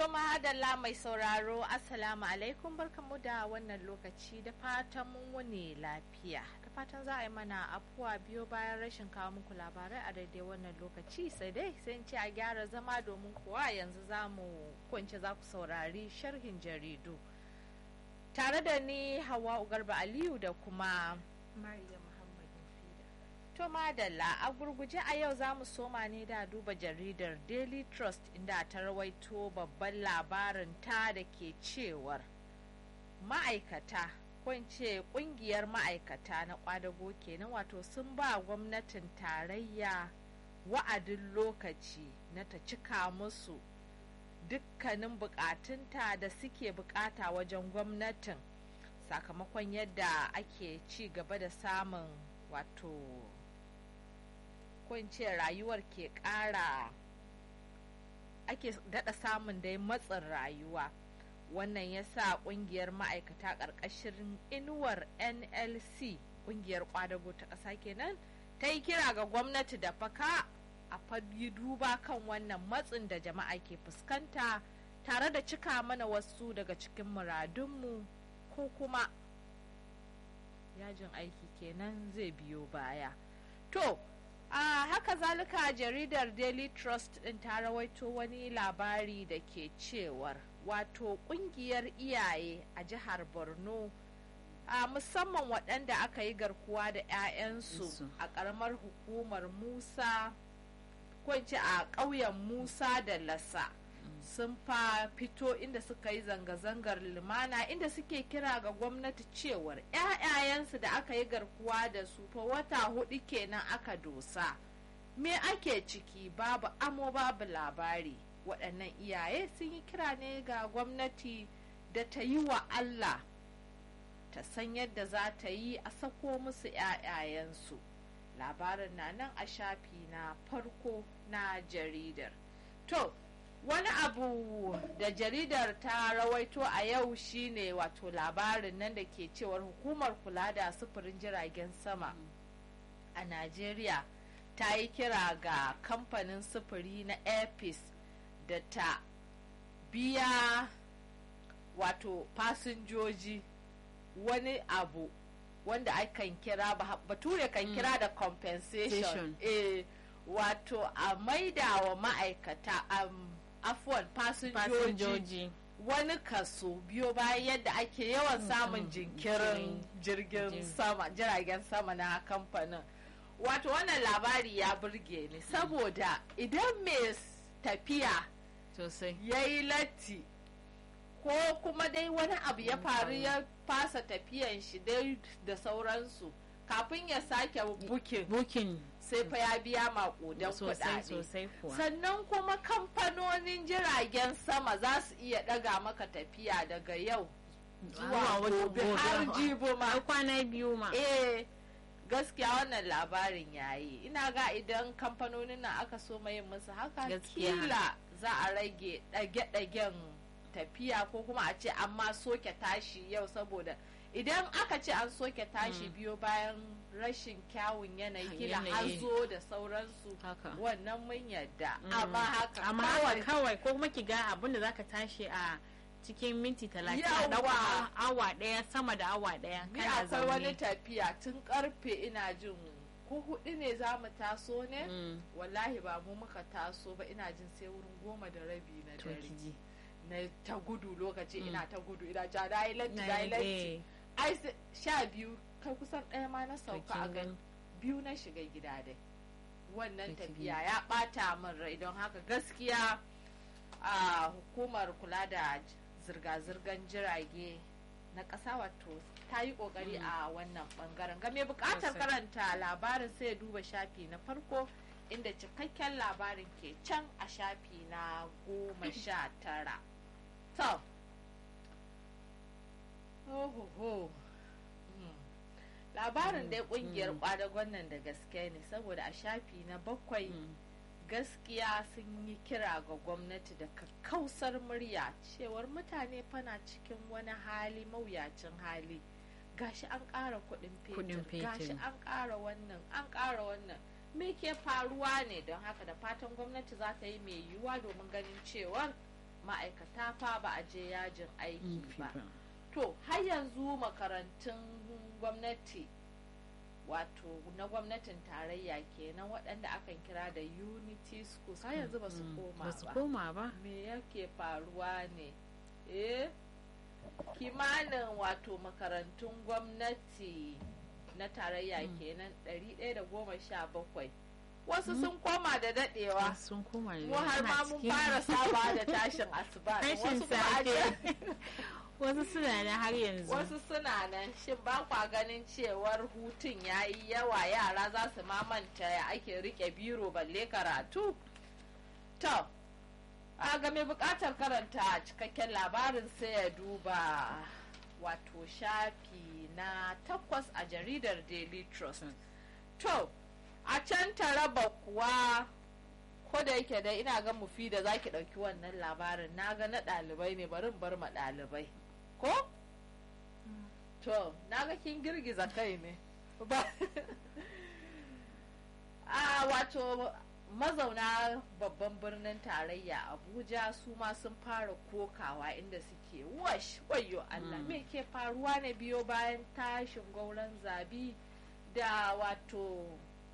To mahadalla mai sauraro Assalamu alaikum barkamu da wannan lokaci da fatan mun wuni lafiya. Da fatan za a yi mana afuwa biyo bayan rashin kawo muku labarai a daidai wannan lokaci sai dai sai ce a gyara zama domin kuwa yanzu za mu kunce za ku saurari sharhin jaridu. Tare da ni Hawa Ugarba Aliyu da kuma Mariya Muhammad Mufida. To madalla a gurguje a yau za mu soma ne da duba jaridar Daily Trust inda ta rawaito babban labarin ta da ke cewar ma'aikata ko in ce kungiyar ma'aikata na kwadago kenan wato sun ba gwamnatin tarayya wa'adin lokaci na ta cika musu dukkanin bukatunta da suke bukata wajen gwamnatin sakamakon yadda ake ci gaba da samun wato ce rayuwar ke ƙara ake daɗa samun dai matsin rayuwa wannan ya sa ƙungiyar ma'aikata ƙarƙashin inuwar nlc ƙungiyar ƙwadago ta ƙasa kenan ta yi kira ga gwamnati da faka a fadi duba kan wannan matsin da jama'a ke fuskanta tare da cika mana wasu daga cikin muradunmu ko kuma yajin aiki kenan zai biyo baya to a haka zalika jaridar daily trust din ta rawaito wani labari da ke cewar wato kungiyar iyaye a jihar borno a musamman waɗanda aka yi garkuwa da 'ya'yansu a ƙaramar hukumar musa ko a ƙauyen musa da lasa sun fa fito inda suka yi zanga-zangar lumana inda suke kira ga gwamnati cewar 'ya'yayensu da aka yi garkuwa da su fa wata hudu kenan aka dosa me ake ciki babu amo babu labari waɗannan iyaye sun yi kira ne ga gwamnati da ta yi wa allah ta san yadda za ta yi a sako musu 'ya'yayensu labarin na nan a shafi na farko na jaridar to wani abu da jaridar ta rawaito a yau shine wato labarin nan da ke cewar hukumar kula da sufurin jiragen sama a najeriya ta yi kira ga kamfanin sufuri na airpeace da ta biya wato fasinjoji wani abu wanda akan kira bature kan kira da compensation eh, wato a maida wa ma'aikata um, afuwan fasinjoji wani kaso biyo bayan yadda ake yawan samun jinkirin jirgin sama jiragen sama na kamfanin wato wannan labari ya burge ni saboda idan mai tafiya ya yi latti ko kuma dai wani abu ya faru ya fasa tafiyan shi dai da sauransu kafin ya sake bukin sai fa ya biya makudan kuɗaɗe sannan kuma kamfanonin jiragen sama za su iya ɗaga maka tafiya daga yau zuwa gobe har jibo ma kwana biyu ma eh gaskiya wannan labarin yayi ina ga idan kamfanonin nan aka so yin musu haka kila za a rage ɗage-ɗagen tafiya ko kuma a ce amma soke tashi yau saboda idan aka ce an soke tashi biyo bayan rashin kyawun yanayi kila hazo da sauransu wannan mun yadda amma haka amma kawai ko kuma ki ga abin da zaka tashi a cikin minti talatin da awa daya sama da awa daya ni akwai wani tafiya tun karfe ina jin ko hudu ne za mu taso ne wallahi ba mu muka taso ba ina jin sai wurin goma da rabi na dare na ta gudu lokaci ina ta gudu ina ja da latti da latti ai sha biyu kai kusan ɗaya ma na sauka a gan biyu na shiga gida dai wannan tafiya ya ɓata min rai don haka gaskiya a hukumar kula da zirga-zirgar jirage na ƙasa wato ta yi ƙoƙari a wannan ɓangaren game buƙatar karanta labarin sai duba shafi na farko inda cikakken labarin ke can a shafi na goma sha tara to Ohoho. labarin dai kungiyar kwadagon nan da gaske ne saboda a shafi na bakwai gaskiya sun yi kira ga gwamnati da kakkausar murya cewar mutane fana cikin wani hali mawuyacin hali gashi an ƙara kuɗin fetur gashi an ƙara wannan an ƙara wannan me ke faruwa ne don haka da fatan gwamnati za ta yi mai yiwuwa domin ganin cewar ma'aikata fa ba a je yajin aiki ba to har yanzu makarantun gwamnati wato na gwamnatin tarayya kenan waɗanda akan kira da unity schools har yanzu ba su koma ba me yake faruwa ne eh kimanin wato makarantun gwamnati na tarayya kenan 117 wasu sun koma da dadewa sun koma da mu har ma mun fara saba da tashin asuba tashin safe wasu suna nan har yanzu wasu suna nan shin ba kwa ganin cewar hutun ya yi yawa yara za su mamanta ya ake rike biro balle karatu to a ga mai bukatar karanta cikakken labarin sai ya duba wato shafi na takwas a jaridar daily trust to a can taraba kuwa ko da yake dai ina ga mufi da zaki ɗauki wannan labarin na ga na ɗalibai ne barin bar ma ɗalibai ko? to na ga kin girgiza kai ne ba a wato mazauna babban birnin tarayya abuja su ma sun fara kokawa inda suke wash wayo allah me ke faruwa ne biyo bayan tashin gauran zabi da wato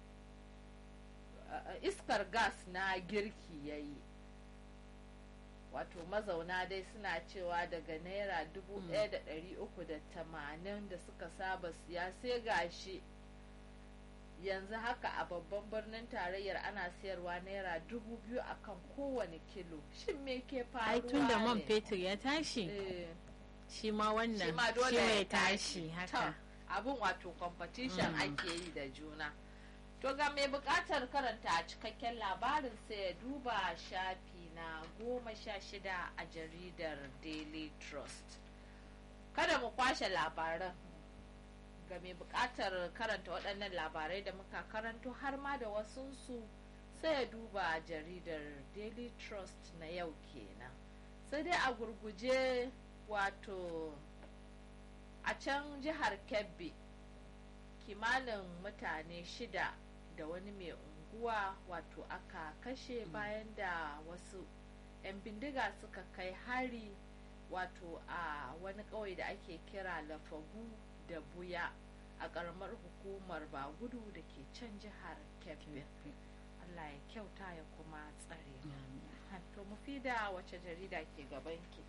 iskar gas na girki ya yi wato mazauna dai suna cewa daga naira dubu ɗaya da ɗari uku da tamanin da suka saba siya sai gashi yanzu haka a babban birnin tarayyar ana sayarwa naira dubu biyu akan kowane kilo shin me ke faruwa ai tun da man fetur ya tashi shi ma wannan shi mai tashi haka abin wato competition ake yi da juna to ga mai bukatar karanta a cikakken labarin sai ya duba shafi na goma sha shida a jaridar daily trust kada mu kwashe labaran ga mai bukatar karanta waɗannan labarai da muka karanto har ma da wasunsu sai ya duba jaridar daily trust na yau kenan sai dai a gurguje wato a can jihar kebbi kimanin mutane shida da wani mai unguwa wato aka kashe bayan da wasu 'yan bindiga suka kai hari wato a wani ƙauye da ake kira lafagu da buya a ƙaramar hukumar bagudu da ke can jihar kebbi allah ya kyauta ya kuma tsare to mu fi da wace jarida ke gabanki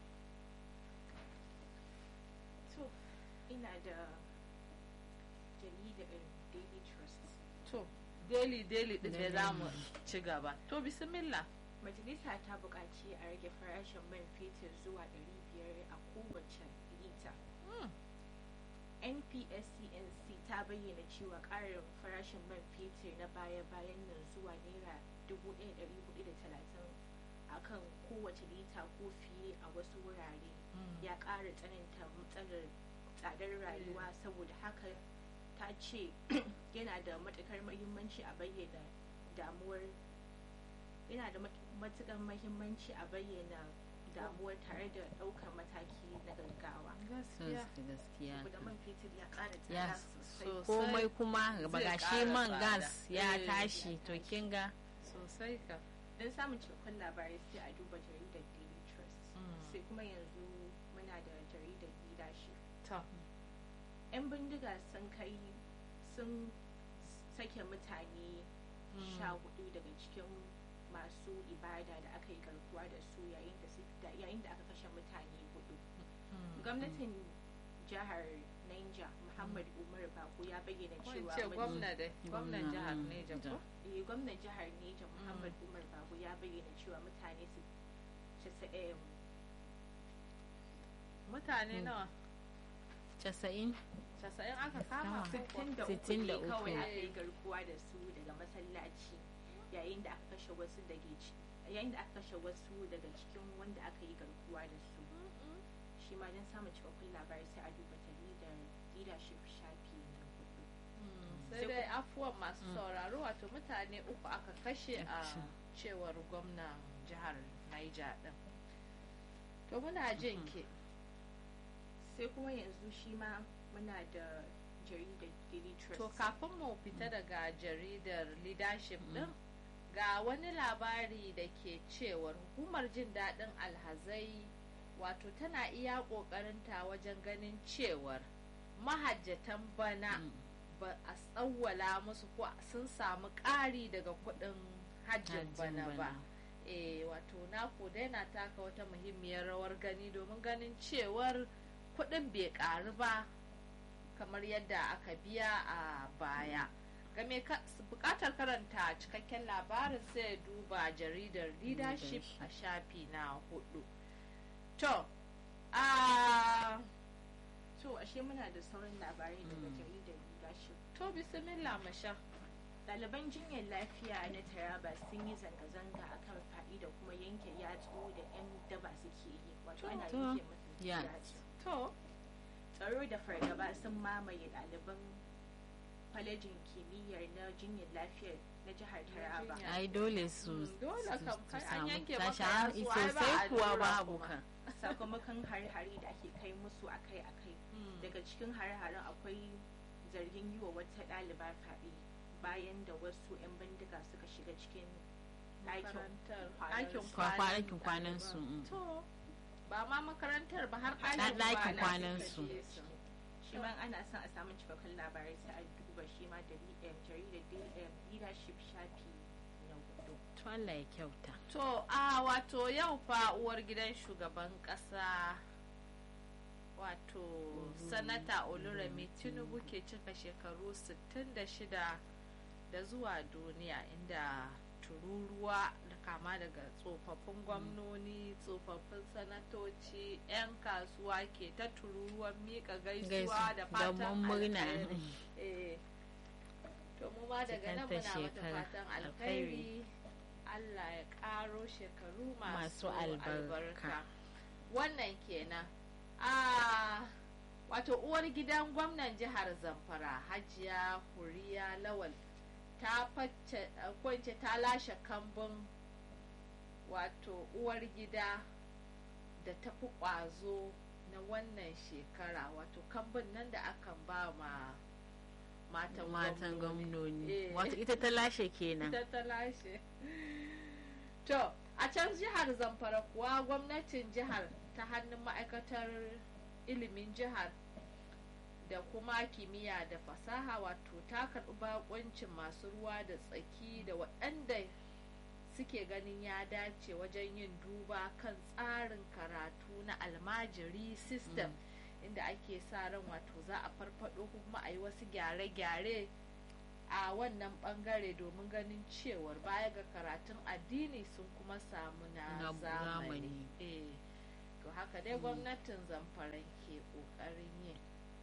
to ina da jaridar daily trust to daily daily din da za mu ci gaba to bismillah majalisa ta buƙaci a rage farashin man fetur zuwa 500 a kowace lita npscnc ta bayyana cewa ƙarin farashin man fetur na baya-bayan nan zuwa naira 1430 a kan kowace lita ko fiye a wasu wurare ya ƙara tsananta matsalar tsadar rayuwa saboda haka ta ce yana da matukar mahimmanci a bayyana damuwar yana da matukar mahimmanci a bayyana damuwar tare da daukar mataki na gaggawa gaskiya da man fetur ya kara tsada sosai komai kuma ga shi man gas ya tashi to kin ga sosai ka don samun cikakkun labarai sai a duba jaridar daily trust sai kuma yanzu muna da jaridar leadership yan bindiga sun kai sun sake mutane sha hudu daga cikin masu ibada da aka yi garkuwa da su yayin da aka kashe mutane hudu gwamnatin jihar Niger Muhammad Umar Bako ya bayyana cewa gwamna da gwamnan jihar Niger ko gwamnan jihar Niger Muhammad Umar Bako ya bayyana cewa mutane su mutane nawa casa'in casa'in aka kama sittin da uku ne kawai aka yi garkuwa da su daga masallaci yayin da aka kashe wasu daga yayin da aka kashe wasu daga cikin wanda aka yi garkuwa da su shi ma don samun cikakkun labarai sai a duba jaridar leadership shafi na hudu sai dai afuwan masu sauraro wato mutane uku aka kashe a cewar gwamnan jihar Niger din to muna jin ke sai kuma yanzu shi ma muna da jaridar daily trust to kafin mu fita daga jaridar leadership din ga wani labari da ke cewar hukumar jin daɗin alhazai wato tana iya ƙoƙarinta wajen ganin cewar mahajjatan bana ba a tsawwala musu ko sun samu ƙari daga kuɗin hajjin bana ba e wato nako dai na taka wata muhimmiyar rawar gani domin ganin cewar kuɗin bai ƙaru ba kamar yadda aka biya a baya game bukatar karanta cikakken labarin sai duba jaridar leadership a shafi na hudu to a to ashe muna da sauran labarai daga jaridar leadership to bismillah masha ɗaliban jinyar lafiya na taraba sun yi zanga-zanga akan faɗi da kuma yanke yatsu da 'yan daba suke yi wato ana yanke musu yatsu to tsaro da fargaba sun mamaye ɗaliban kwalejin kimiyyar na jinyar lafiyar na jihar taraba ai dole su dole kam kai an yanke tashi maka an yatsu ai ba sosai a kuwa lura babu kuma. kan sakamakon hare-hare da ake kai musu akai-akai Mm. daga cikin hare-haren akwai zargin yi wa wata ɗaliba fyaɗe bayan da wasu 'yan bindiga suka shiga cikin ɗakin makarantar kwanansu. ɗakin Kwa- kwanan ɗakin kwanan su, ɗaliban. mm. to ba ma makarantar ba har Ɗa- ɗakin ɗakin kwana kwanan suka su. je su. shi ma ana son a samu cikakken labarai sai a duba shi ma da eh, jaridar da- eh, leadership shafi na hudu to Allah ya kyauta To, a wato yau fa uwar gidan shugaban ƙasa wato sanata oluremi tinubu ke cika shekaru 66 da zuwa duniya inda tururuwa da kama daga tsofaffin gwamnoni tsofaffin sanatoci 'yan kasuwa ke ta tururuwan mika gaisuwa da fatan Gaban murna alheri. Eh, to mu ma daga nan Cikanta muna mata shekara fatan alkhairi. alkhairi Allah ya karo shekaru masu, Masu albarka. wannan kenan a wato uwar gidan gwamnan jihar zamfara hajiya huriya lawal ta facce kwance ta lashe kambun wato uwar gida da ta fi ƙwazo na wannan shekara wato kambun nan da akan ba ma matan matan gwamnoni. gwamnoni Eh. wato ita ta lashe kenan ita ta lashe to a can jihar zamfara kuwa gwamnatin jihar ta hannun ma'aikatar ilimin jihar da kuma kimiyya da fasaha wato ta karɓi bakoncin masu ruwa da tsaki da waɗanda suke ganin ya dace wajen yin duba kan tsarin karatu na almajiri system inda ake sa ran wato za a farfado ko kuma a yi wasu gyare-gyare a wannan bangare domin ganin cewar baya ga karatun addini sun kuma samu na Na zamani zamani. eh to haka dai gwamnatin zamfaran ke kokarin yin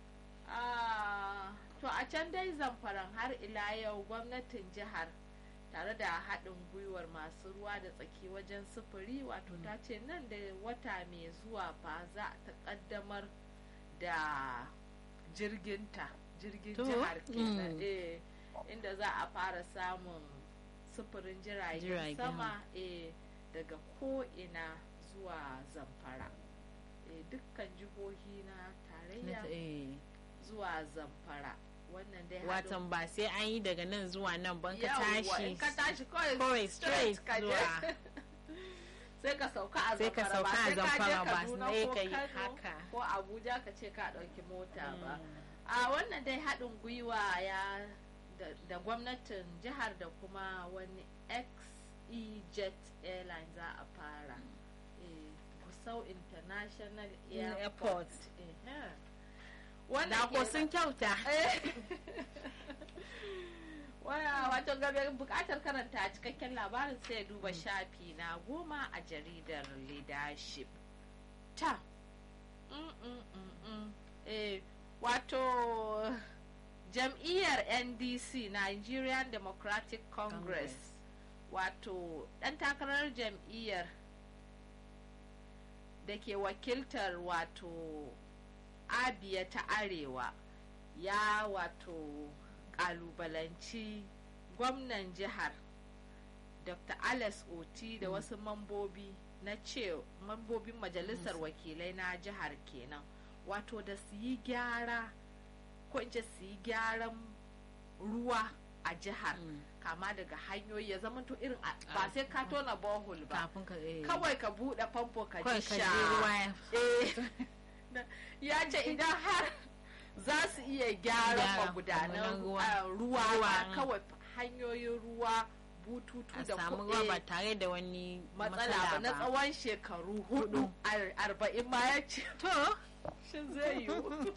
Ah, to a can dai zamfaran har ila yau gwamnatin jihar tare da haɗin gwiwar masu ruwa da tsaki wajen sufuri wato ta ce nan da wata mai zuwa fa za ta ƙaddamar da jirginta jirgin To, jihar kenan mm. eh, inda za a fara samun sufurin jiragen Jiragen. sama eh, daga ko'ina zuwa zamfara eh, dukkan jihohi na Na tarayya ta- eh. zuwa zamfara wannan dai haɗin watan ba sai an yi daga nan zuwa nan ban ka Yawwa, tashi in ka tashi kawai kawai straight ka je. zuwa sai ka sauka a Sai ka zamfara ba sauka a sai ka je Zamfara ba, Kaduna sai ko ka yi Kano haka. ko Abuja ka ce ka ɗauki mota ba a wannan dai haɗin gwiwa ya da, da gwamnatin jihar da kuma wani XEJet Airline za a fara eh, Gusau International Airport, Airport. Eh, da wannan ko kenan. sun kyauta Waya wato gabe bukatar karanta cikakken labarin sai ya duba shafi na goma a jaridar leadership. Ta. Mm, mm, mm, mm. Eh, wato jam'iyyar NDC Nigerian Democratic Congress, Congress. wato ɗan takarar jam'iyyar da ke wakiltar wato Abia ta Arewa ya wato kalubalanci gwamnan jihar dr alex oti da wasu mambobi na ce mambobin majalisar wakilai na jihar kenan wato da su yi gyara ko in ce su yi gyaran ruwa a jihar kama daga hanyoyi ya zama to irin ba sai ka tona bohol ba kafin ka kawai ka buɗe famfo ka kawai ji ka sha je ruwa Eh, ya ce idan har za su iya gyara Gyara magudanan magudanan ruwa. ah, ruwa Ruwa. ba kawai hanyoyin ruwa bututu a da samu ku- ruwa eh, ba tare da wani matsala ba na tsawon shekaru hudu ar- arba'in ma ya ce to shin zai yiwu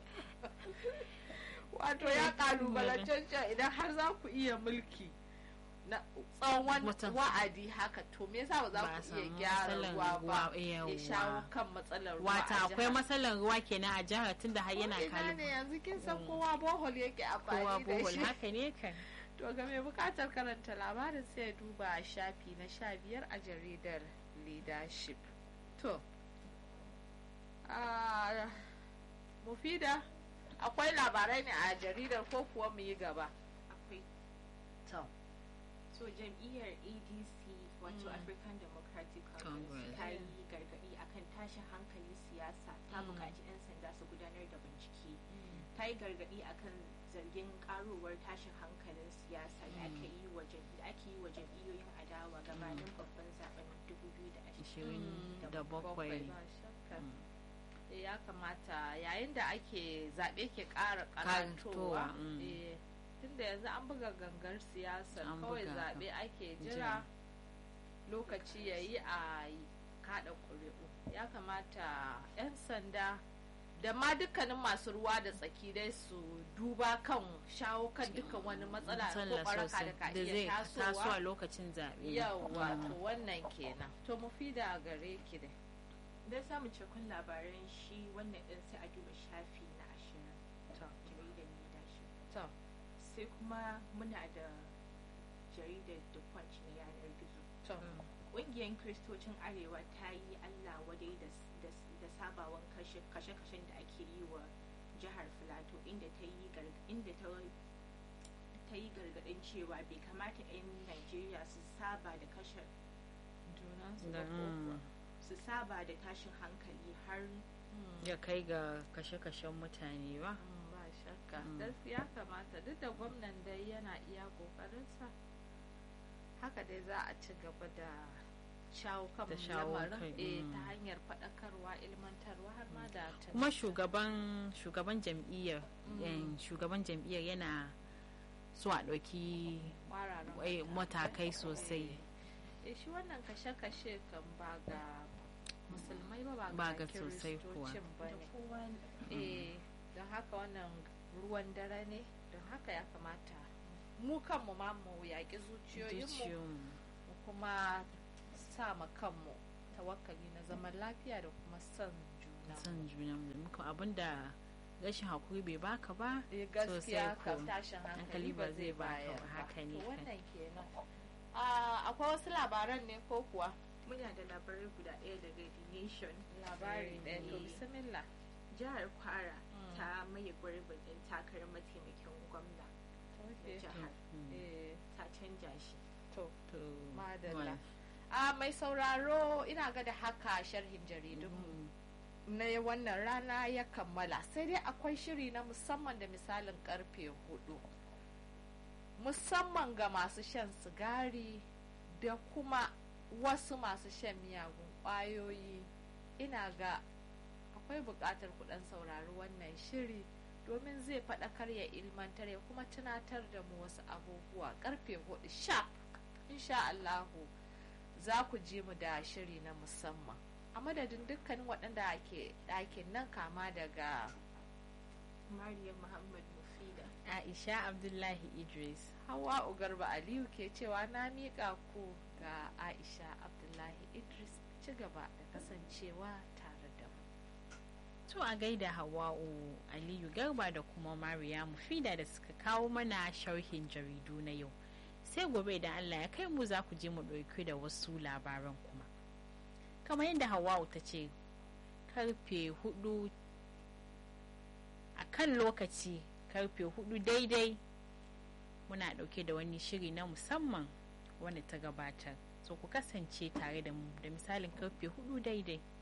wato ya kalubalance shi idan har za ku iya mulki na tsawon Mutum. wa'adi haka to me yasa ba za Ba a ku iya samu gyara matsalar ruwa ba ruwa, ya yawwa. shawo kan matsalar ruwa wata a akwai jihar? matsalar ruwa kenan a jihar tunda har yana Ko ina ne kalu yanzu kin san kowa bohol yake kowa amfani da bohol shi haka ne kan to ga mai bukatar karanta labarin sai ya duba a shafi na sha biyar a jaridar leadership to ah, mufida akwai labarai ne a jaridar ko kuwa mu yi gaba akwai to so jam'iyyar adc wato Mm. african democratic congress Congress. ta yi gargaɗi akan tashin hankalin siyasa ta Mm. buƙaci 'yan sanda su gudanar da bincike ta yi gargaɗi akan zargin ƙarowar tashin hankalin siyasa da ake yi wa jam- da ake yi wa jam'iyyoyin adawa gabanin babban zaben 2020 ishirin da bakwai bakwai ba shakka. Mm. Eh, ya kamata yayin da ake zaɓe ke ƙara Karantowa, karantowa mm. eh, tunda yanzu an buga gangar siyasar An kawai buga ta. zaɓe ake Jira. jira lokaci ya yi a yi kaɗa ƙuri'u ya kamata 'yan sanda da ma dukkanin masu ruwa da tsaki dai su duba kan shawo kan dukkan wani matsala ko Matsala ɓaraka sosai da ka da iya zai taso a tasowa lokacin zaɓe yawwa Mm. to wannan kenan to mu fi da gare ki dai don samun cikakkun labaran shi wannan ɗin sai a duba shafi na ashirin to jaridar leadership to sai kuma muna da jaridar the punch na yanar gizo to ƙungiyar kiristocin arewa ta yi allah wadai da, da, da sabawan kashe- kashe-kashen da ake yi wa jihar filato inda ta yi gar- inda ta ta yi gargaɗin cewa bai kamata 'yan najeriya su saba da kashe junansu Da- ba ko kuwa mm. su saba da tashin hankali har Mm. ya kai ga kashe-kashen mutane ba Mm, ba shakka Mm. gaskiya kamata duk da gwamnan dai yana iya kokarinsa haka dai za a ci gaba da shawo kan Da shawo lamarin kai, eh, mm. ta hanyar faɗakarwa ilmantarwa har ma da kuma tunatarwa. shugaban shugaban jam'iyyar Mm. yan- shugaban jam'iyyar yana so a ɗauki Kwararan eh, matakai sosai eh shi wannan kashe-kashe kan ba ga musulmai ba ba Ba ga ga sosai kuwa. kiristocin ba da ne kowa eh don haka wannan ruwan dare ne don haka ya kamata mu kanmu ma mu yaƙi zuciyoyinmu zuciyoyin mu kuma sa ma kanmu tawakkali na zaman lafiya da kuma son juna son juna da muka abinda rashin hakuri bai baka ba eh gaskiya sosai ka ko. tashin hankali Hankali ba ba zai zai baka bayar ba, ba haka ne to kan. wannan kenan Ah, akwai wasu labaran ne ko kuwa muna da labarai guda ɗaya daga the nation labari ɗaya to Eh, bismillah jihar kwara Mm. ta maye gurbin ɗin takarar mataimakin gwamna na Okay. jihar Mm. eh ta canja shi to to Madalla. wal- a mai sauraro ina ga da haka sharhin jaridunmu Mm. na wannan rana ya kammala sai dai akwai shiri na musamman da misalin karfe hudu musamman ga masu shan sigari da kuma wasu masu shan miyagun ƙwayoyi ina ga akwai buƙatar kuɗin saurari wannan shiri domin zai faɗakar ya ilmantar ya kuma tunatar da mu wasu abubuwa karfe hudu sha insha Allahu za ku ji mu da shiri na musamman a madadin dukkanin waɗanda ke ɗakin nan kama daga mariam muhammad mufida aisha abdullahi idris hawa ugarba aliyu ke cewa na miƙa ku ga aisha abdullahi idris ci gaba da kasancewa tare da mu to a gaida hawa'u aliyu garba da kuma mariya mufida da suka kawo mana sharhin jaridu na yau sai gobe idan allah ya kai mu za ku je mu ɗauki da wasu labaran kuma kamar yadda hawa'u ta ce karfe hudu a kan lokaci karfe hudu daidai muna ɗauke da wani shiri na musamman wanda ta gabatar so ku kasance tare da mu da misalin karfe hudu daidai